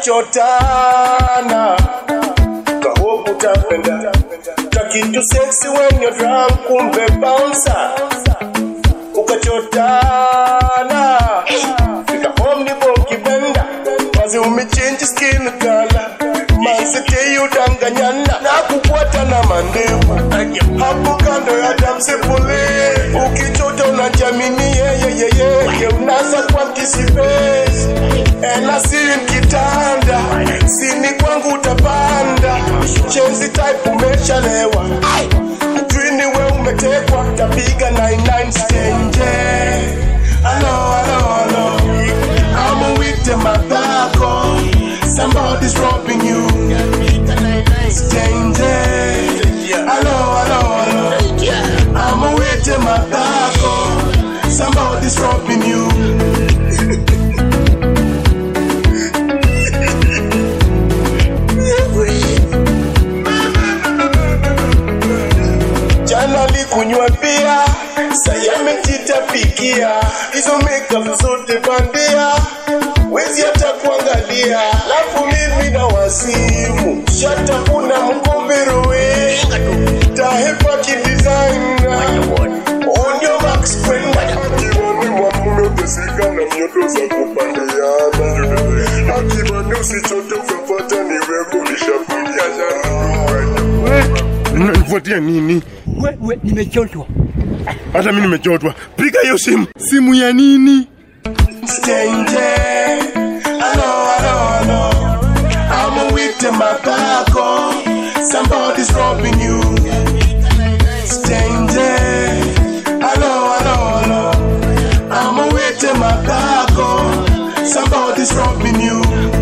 tulichotana kahope utapenda kakitu sexy when you're drunk kumbe bouncer ukachotana fika home ni boki benda mazi umechange skin color mazete udanganyana na kufuata na mandevu hapo kando ya damsepule ukichota unajamini yeyeyeye unasa kwa kisipesi enasiri kitanda sini kwangu utapanda chenzi type umeshalewa Twini we umetekwa tapiga 99 stenje Alo, alo, alo I'm with the madako Somebody's robbing you Stenje Alo, alo, alo I'm with the madako Somebody's robbing you jana likunywa bia sayamejitapikia hizo makeup zote bandia wezi hata kuangalia lafu mimi na wasimu shatafuna mkomberowe tahepa kidesigna onyo max kwenda akibani mwamume uteseka na mioto za kupandiana akibani usichote ukapata ni weko Nifuatia nini? Wewe nimechoshwa. Hata mimi nimechotwa. Piga hiyo simu. Simu ya nini? Stenje, alo, alo, alo. I'm with the macaco. Somebody's robbing you. Stenje, alo, alo, alo. I'm with the macaco. Somebody's robbing you.